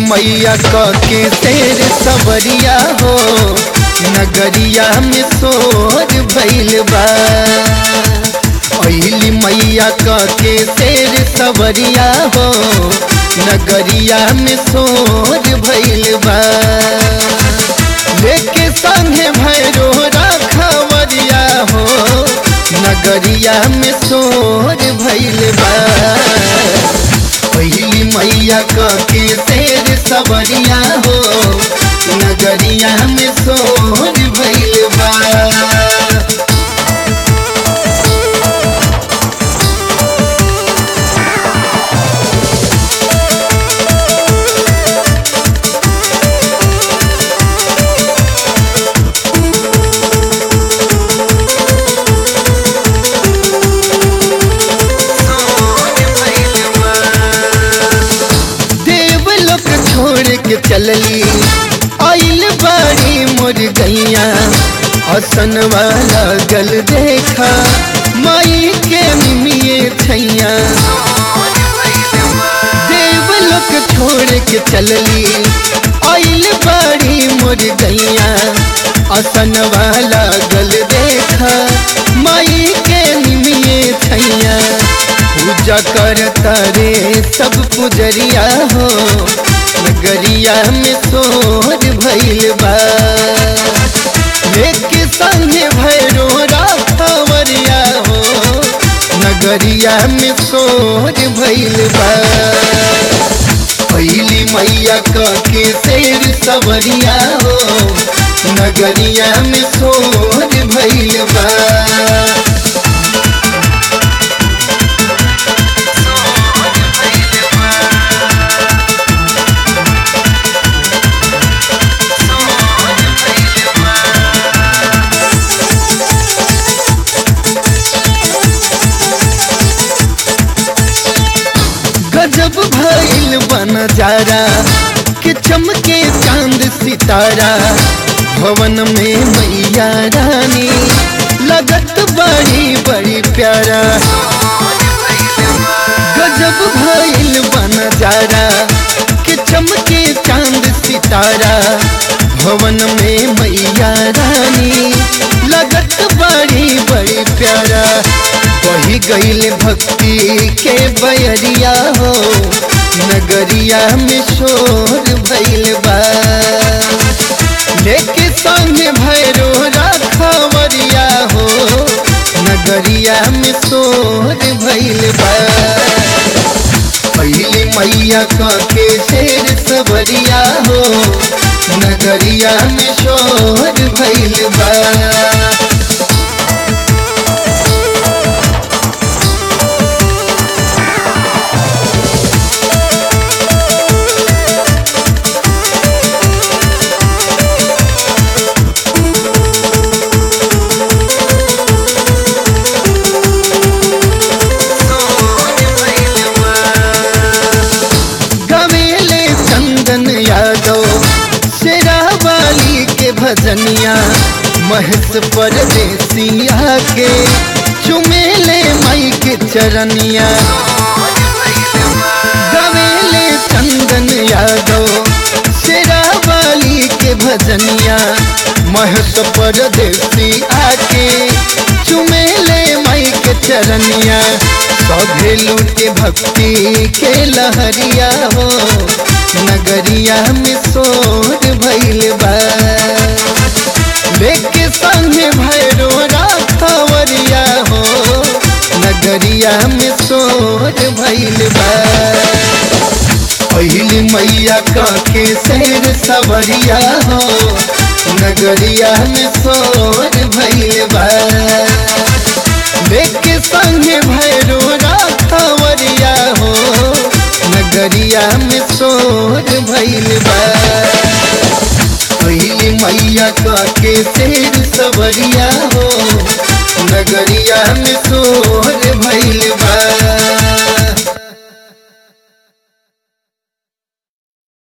मैया क के शेर सवरिया हो नगरिया में शोर भइल बा अहिली मैया क के शेर सवरिया हो नगरिया में शोर भइल बा लेके संगे भैरो रखवरिया हो नगरिया में शोर भइल बा पहिली मैया क के शेर सवरिया हो नगरिया में शोर भइल बा देवलोक छोड़ के चलली आइल बाड़ी मोर गैया असन वाला गल देखा माई के मिमिए छैया देवलोक छोड़ के चलली आइल बाड़ी मोर गैया असन वाला गल देखा माई के मिमिए छैया पूजा करता रे सब पुजरिया हो नगरिया में शोर भइल बा लेके संगे भैरो राखवरिया हो नगरिया में शोर भइल बा पहली मैया क के शेर सवरिया हो नगरिया में शोर भइल बा गजब भइल बन जारा कि चमके चांद सितारा भवन में मैया रानी लगत बड़ी बड़ी प्यारा गजब भइल बन जारा कि चमके चांद सितारा भवन में मैया रानी लगत बड़ी बड़ी प्यारा वही गईल भक्ति के बयरिया हो नगरिया में शोर भइल बा लेके संगे भैरो रखवरिया हो नगरिया में शोर भइल बा पहली मैया क के शेर सवरिया हो नगरिया में शोर भइल बा गवेले चंदन यादव शेरावाली के भजनिया महस परदेसिया के चुमेले माई के चरनिया गवेले चंदन यादव शेरावाली के भजनिया महस परदेसी आके चुमेले माई के चरनिया सभे लूटे भक्ति के लहरिया हो नगरिया में शोर भइल बा लेके संगे भैरो राखवरिया हो नगरिया में शोर भइल बा पहिली मैया क के शेर सवरिया हो नगरिया में शोर भइल बा लेके संगे भैरो राखवरिया हो नगरिया में शोर भइल बा पहिली मैया क के शेर सवरिया हो नगरिया में शोर भइल